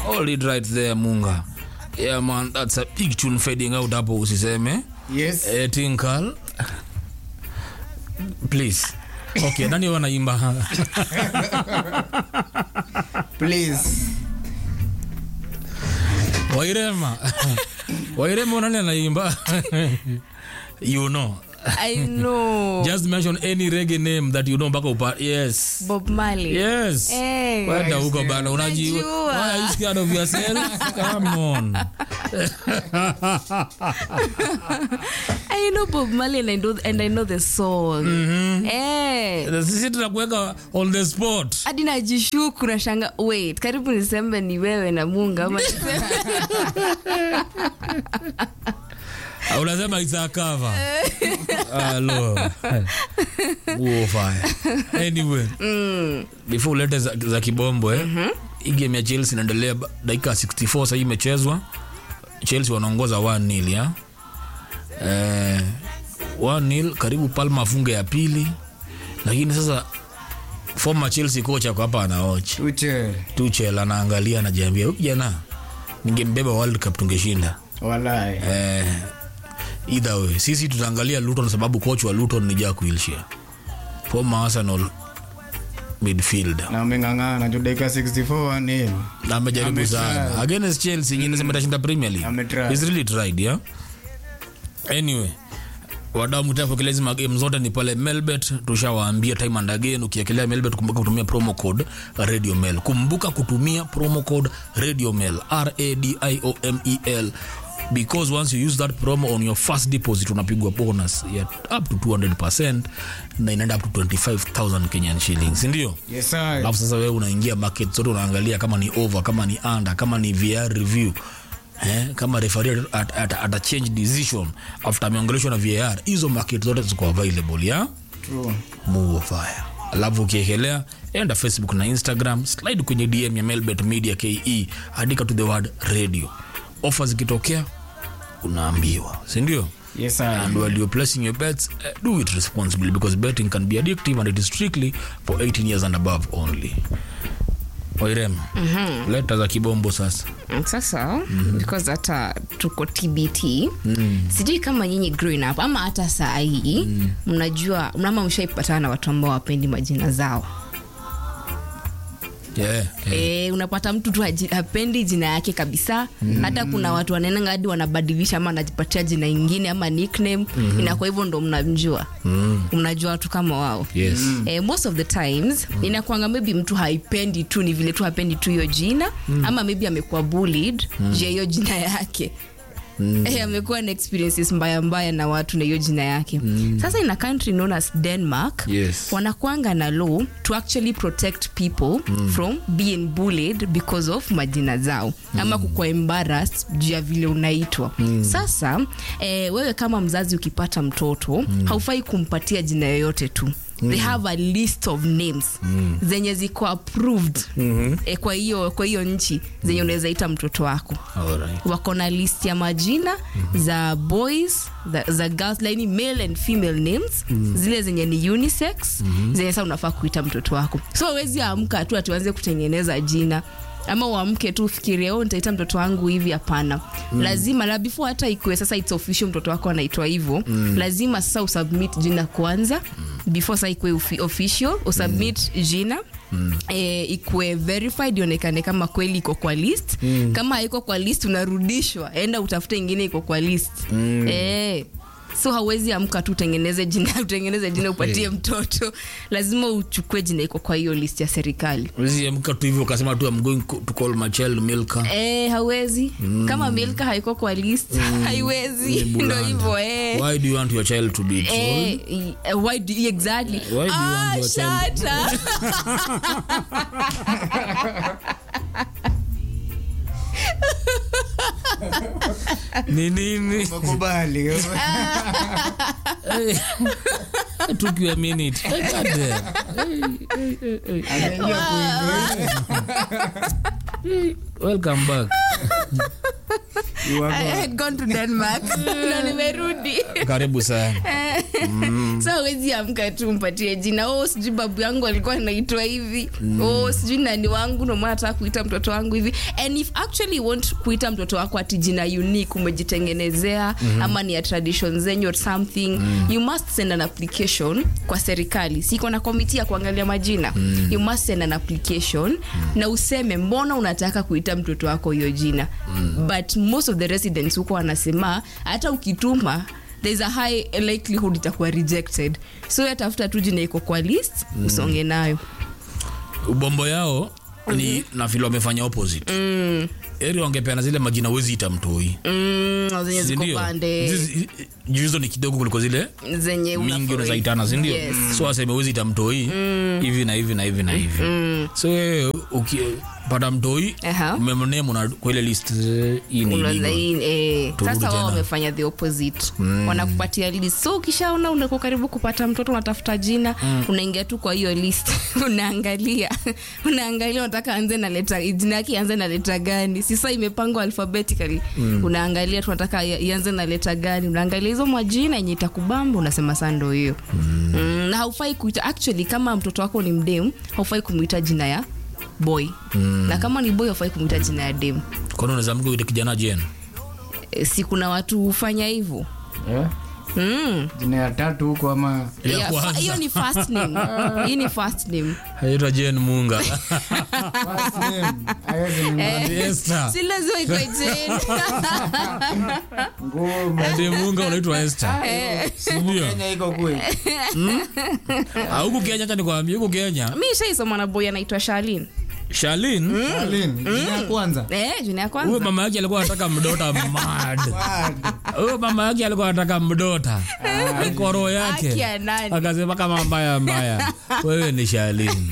hold it right there munga yeah man that's a big tune fading out hapo usiseme Yes. eh, tinkal please okay nani wanaimba Please. wairema wairema nani anaimba you know I know. just mention any reggae name that you know mpaka upa yes Bob Marley. yes Eh. kwenda huko bana unaji Najua. why are you scared of yourself come on I know Bob Marley and I know, and I know the song. Eh. sisi tunakuweka on the spot hadi najishuku nashanga wait karibu nisembe ni wewe na munga ama niseme- Ah, unasema it's a cover Hello. Huo fire. anyway before ulete za, za kibombo eh, hii game ya chelsea inaendelea ba- dakika 64 sahii imechezwa chelsea wanaongoza 1 ya eh, 1 karibu palma afunge ya pili lakini sasa former chelsea coach ako hapa anaochi Tuchel. tuchel anaangalia anajiambia huyu kijana ningembeba world cup tungeshinda Walai. eh, either way sisi tutaangalia luton sababu coach wa luton ni jack wilshire former arsenal midfielder Na ameng'ang'ana juu dakika 64 nil. na amejaribu Ametry. sana against chelsea mm. inasema itashinda premier league Ametry. He's really tried yeah anyway wadau mtapokelezi magame zote ni pale melbet tushawaambia time and again ukiekelea melbet kumbuka kutumia promo code radio mail kumbuka kutumia promo code radio mail radiomel because once you use that promo on your first deposit unapigwa bonus ya up to 200 na inaenda up to 25000 kenyan shillings ndio Yes, sir. alafu sasa wewe unaingia market zote unaangalia kama ni over kama ni under kama ni VR review eh, kama referee at, at, at a change decision after ameongeleshwa na VAR hizo market zote ziko available ya True. Move of fire alafu ukiekelea enda facebook na instagram slide kwenye dm ya melbet media ke andika to the word radio ofa zikitokea unaambiwa sindio Yes, sir. and while you're placing your bets uh, do it responsibly because betting can be addictive and it is strictly for 18 years and above only wairema mm-hmm. leta za kibombo sasa sasa because hata tuko tbt sijui kama nyinyi growing up ama hata saa hii mnajua mnama mshaipatana na watu ambao wapendi majina zao yeah, yeah. E, unapata mtu tu haji- hapendi jina yake kabisa hata kuna watu wanaenanga hadi wanabadilisha ama anajipatia jina ingine ama nickname inakuwa hivyo ndo mnamjua mnajua watu kama wao yes eh, most of the times inakwanga maybe mtu haipendi tu ni vile tu hapendi tu hiyo jina ama maybe amekuwa bullied juu ya hiyo jina yake Eh, amekuwa na experiences mbaya mbaya na watu na hiyo jina yake sasa in a country known as denmark Yes. wanakwanga na law to actually protect people from being bullied because of majina zao ama kukua embarrassed juu ya vile unaitwa sasa eh, wewe kama mzazi ukipata mtoto haufai kumpatia jina yoyote tu they have a list of names zenye ziko approved eh, kwa hiyo kwa hiyo nchi zenye unaweza ita mtoto wako Alright. wako na list ya majina za boys za, za girls like male and female names zile zenye ni unisex zenye saa unafaa kuita mtoto wako so awezi amka tu atuanze kutengeneza jina ama uamke tu ufikirie oh, nitaita mtoto wangu hivi hapana lazima la before hata ikuwe sasa it's official mtoto wako anaitwa hivyo lazima sasa usubmit jina kwanza before sasa ikuwe ufi- official usubmit jina eh, ikuwe verified ionekane kama kweli iko kwa list kama haiko kwa list unarudishwa enda utafute ingine iko kwa list eh, so hauwezi amka tu utengeneze jina utengeneze jina upatie mtoto lazima uchukue jina iko kwa hiyo list ya serikali Huwezi amka tu hivyo ukasema tu I'm going to call my child Milka. Eh, hawezi kama milka haiko kwa list haiwezi Ni ndo bulanda. hivyo eh. Why do you want your child to be told? Eh, eh, why do, exactly Why do you ah, want your child- shut up. Ni nini? Makubali. It took you a minute. Hey, God damn. Anaingia kuingia. Welcome back. You are I back. had gone to denmark na nimerudi Karibu sana. so wezi amka tu mpatie jina oh sijui babu yangu alikuwa anaitwa hivi oh sijui nani wangu ndomana nataka kuita mtoto wangu hivi and if actually you want kuita mtoto wako ati jina unique umejitengenezea ama ni ya tradition zenyu or something you must send an application kwa serikali siko na komiti ya kuangalia majina you must send an application na useme mbona unataka kuita mtoto wako hiyo jina but most of the residents huko wanasema hata ukituma there's a high likelihood itakuwa rejected so yatafuta tu jina iko kwa list usonge nayo ubombo yao ni na vile wamefanya opposite mm. eri wangepeana zile majina wezi ita mtoi mm, zenye ziko sindio pande Zizi- juu hizo ni kidogo kuliko zile zenye mingi unafurahi. unaweza itana sindio Yes. so waseme wezi ita mtoi hivi na hivi na hivi na hivi so wewe ukipata mtoi Aha. umemnemu na kwa ile list eh, hii ni Unaona illegal. hii, eh, Turudi sasa wao tena. wamefanya the opposite wanakupatia list so ukishaona unako karibu kupata mtoto unatafuta jina unaingia tu kwa hiyo list unaangalia unaangalia unataka anze na leta jina yake ianze na leta gani sisa imepangwa alphabetically unaangalia tunataka ianze na leta gani unaangalia hizo majina yenye itakubamba unasema saa ndo hiyo mm. na haufai kuita actually kama mtoto wako ni mdem haufai kumwita jina ya boy na kama ni boy haufai kumwita jina ya dem kwani unaweza mke uite kijana jen E, si kuna watu hufanya hivyo Yeah. Mm. jina ya tatu huko ama Ya Yeah, fa- kwanza. hiyo ni first name hii ni first name haitwa jen munga First name, haiwezi ni Ati Esther. si lazima ikwe Jane. ngoma. Ati munga unaitwa Esther. sindio Kenya iko kwe. Ah, huku kenya cha nikwambia huku kenya mi shaisoma na boy anaitwa shalin shalin Charlene, jina ya kwanza. eh, jina ya huyo kwanza mama yake alikuwa anataka mdota mad Bad. huyo mama yake alikuwa anataka mdota alikuwa roho Haki yake ya nani? akasema kama mbaya mbaya wewe ni shalin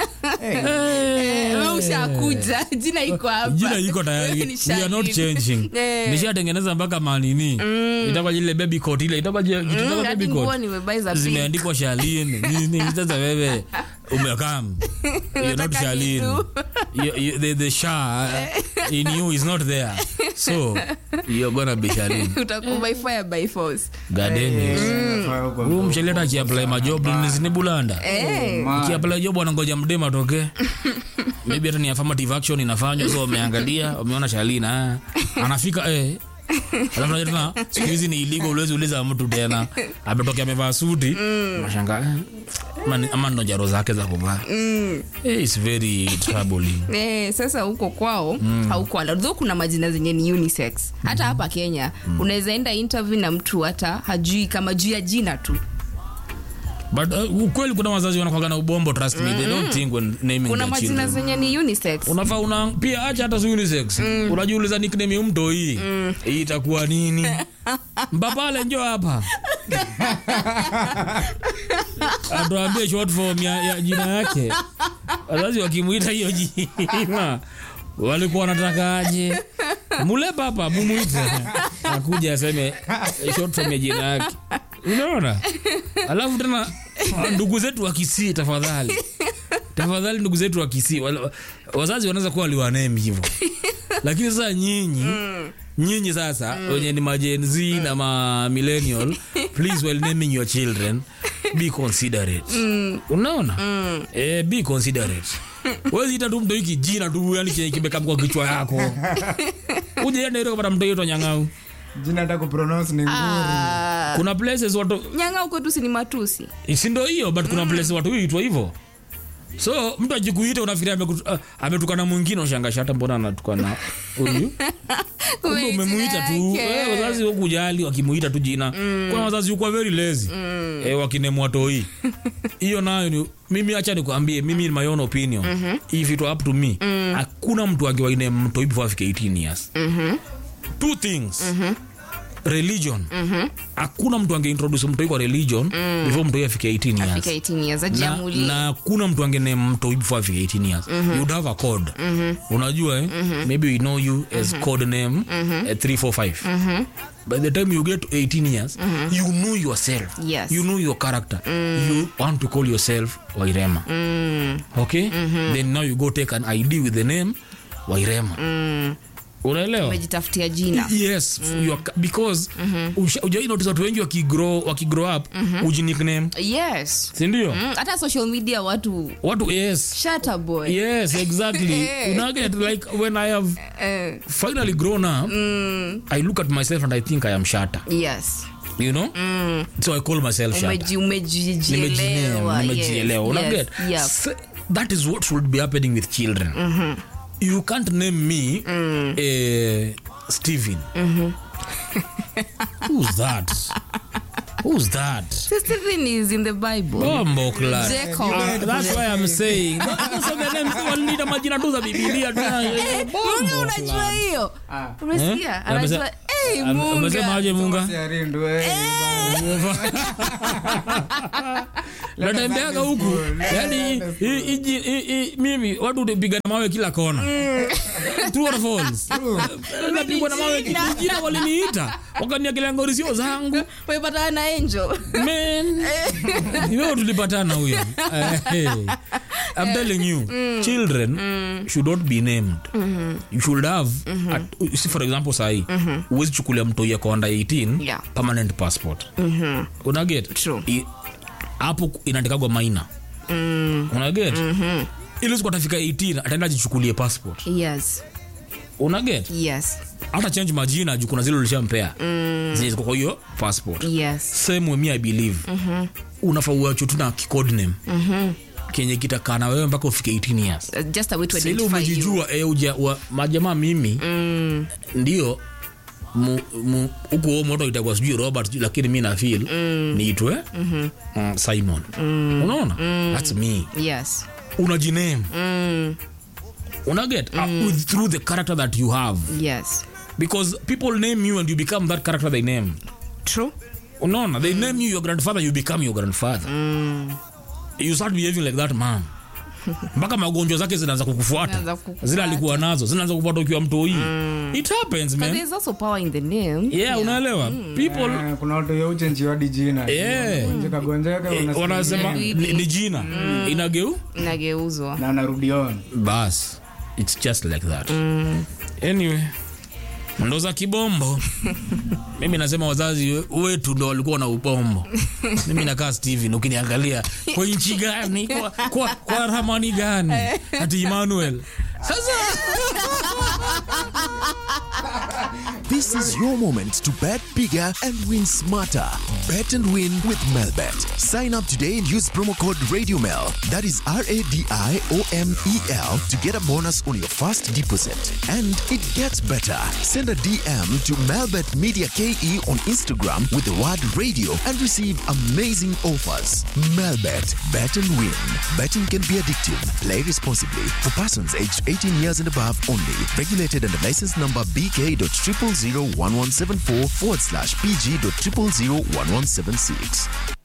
Wewe ushakuja jina iko hapa jina iko Wewe tayari ni we are not Shalin. changing Eh. nishatengeneza mpaka manini itakuwa ile baby coat ile itakuwa je- kitu Mm, kama hadi baby nguo coat nimebuy za pink. zimeandikwa shalin nini sasa wewe umekam you're not Unataka shalin kitu. you, you, the, the sha in you is not there so you're gonna be shalin utakuwa by fire by force gadeni Inafaa huko huu mcheleta akiapply majob ni bulanda eh. Ma- akiapply job wanangoja mdema atoke maybe hata ni affirmative action inafanywa so wameangalia wameona shalina ah, anafika eh alafu unajua tena siku hizi ni iligo uwezi uliza mtu tena ametokea amevaa suti unashangaa eh, ama ni- ama ndo jaro zake za kuvaa eh, it's very troubling Eh, sasa huko kwao mm. hauko allowed. Though kuna majina zenye ni unisex hata hapa kenya unaweza enda interview na mtu hata hajui kama juu ya jina tu but uh, ukweli kuna wazazi wanakwaga na ubombo trust me they don't think when naming kuna their majina children zenye ni unisex unafaa una pia acha hata si unisex unajiuliza nickname ya mto hii hii itakuwa nini mbapale njo hapa atuambie short form ya, ya jina yake wazazi wakimwita hiyo jina walikuwa wanatakaje mule papa mumwite akuja aseme eh, short form ya jina yake unaona alafu tena ndugu zetu wa kisii tafadhali tafadhali ndugu zetu wa kisii wala- wazazi wanaweza kuwa waliwanemi hivyo lakini sasa nyinyi nyinyi sasa wenye ni majen z na ma millennial please while naming your children be considerate unaona eh, be considerate wezi ita tu mto hiki jina tu yani chenye kimekam kwa kichwa yako ujaenda ile kupata mto yoto nyang'au jina hata kupronounce ni nguri Ah, kuna places watu nyanga huko tu si ni matusi sindo hiyo but kuna places watu huitwa hivyo so mtu ajikuita unafikiria amekutu- ah, ametukana mwingine ushangasha hata mbona anatukana huyu kumbe umemuita tu Yake. eh, wazazi wakujali wakimuita tu jina kuna wazazi ukuwa very lazy eh, wakinemwa toi hiyo nayo ni mimi acha nikwambie mimi in my own opinion if it were up to me hakuna mtu angewaine mtoi before afike 18 years two things religion hakuna mtu angeintroduce mtoi kwa religion before mtoi afike 18 years fika 18 years na, ajiamulie na kuna mtu angene mtoi before afike 18 years you would have a code unajua eh? maybe we know you as code name eh, 345 by the time you get to 18 years you know yourself Yes. you know your character you want to call yourself wairema okay then now you go take an id with the name wairema unaelewa umejitafutia jina yes you are, because usha- ujai notice watu wengi wakigrow wakigrow up uji nickname yes sindio Mm, hata social media watu watu yes shata boy yes exactly unaget like when i have Eh, finally grown up i look at myself and i think i am shata yes you know so i call myself shata Umeji- umejijielewa nimejielewa nimejielewa yes, unaget yes, yep. S- that is what should be happening with children you can't name me eh, stephen who's that who's that Stephen is in the bible bombo clan Jacob. that's why i'm saying Those are the names walida majina tu za bibilia tu. Munga Bombo unajua clan. hiyo Ah. umesikia Eh? anajua Amese- hey, Am- amesema aje munga munga Si arindu, eh, natembeaga huku yani hii- hii- hii- hii- mimi watu utapigana mawe kila kona True or false? napigwa na mawe Jina. jina waliniita wakaniakilia ngori sio zangu umepatana na angel man iweo tulipatana huyo Eh, hey. I'm telling you children should not be named you should have at, see for example sahi huwezi chukulia mtoi ako under 18 Yeah. permanent passport unaget True. I- hapo inaandikagwa maina unaget ili siku atafika 18 ataenda ajichukulie passport yes unaget yes hata change majina juu kuna zile ulishampea mm. zenye ziko kwa hiyo passport yes same way me i believe mm-hmm. unafaa uacho tu na kicode name mm-hmm. kenye kitakaa na wewe mpaka ufike 18 years Uh, just a way to Sasa ile identify you umejijua eh, uja, wa, majamaa mimi mm. ndio mu- mu- huku huo moto itakuwa sijui robert sijui, lakini mi na feel mm. niitwe mm-hmm. uh, simon mm. unaona mm. thats me yes unajiname mm. unaget mm. uh, with, through the character that you have yes because people name you and you become that character they name true unaona they name you your grandfather you become your grandfather you start behaving like that man mpaka magonjwa zake zinaanza kukufuata Zinaanza kukufuata. zile alikuwa nazo zinaanza kufuata ukiwa mtoi it happens but man there's also power in the name yeah, unaelewa people Eh, kuna watu yauchenjiwadi jina Yeah. gonjeka gonjeka eh, unasikia wanasema nini? ni, ni jina inageu inageuzwa na anarudi on bas its just like that anyway ndo za kibombo mimi nasema wazazi we- wetu ndo walikuwa na ubombo mimi nakaa steven ukiniangalia kwa nchi gani kwa, kwa, kwa ramani gani ati emmanuel sasa This is your moment to bet bigger and win smarter. Bet and win with Melbet. Sign up today and use promo code RadioMel. That is R A D I O M E L to get a bonus on your first deposit. And it gets better. Send a DM to Melbet Media KE on Instagram with the word radio and receive amazing offers. Melbet. Bet and win. Betting can be addictive. Play responsibly. For persons aged 18 years and above only. Regulated under license number BK.0001174 forward slash PG.0001176.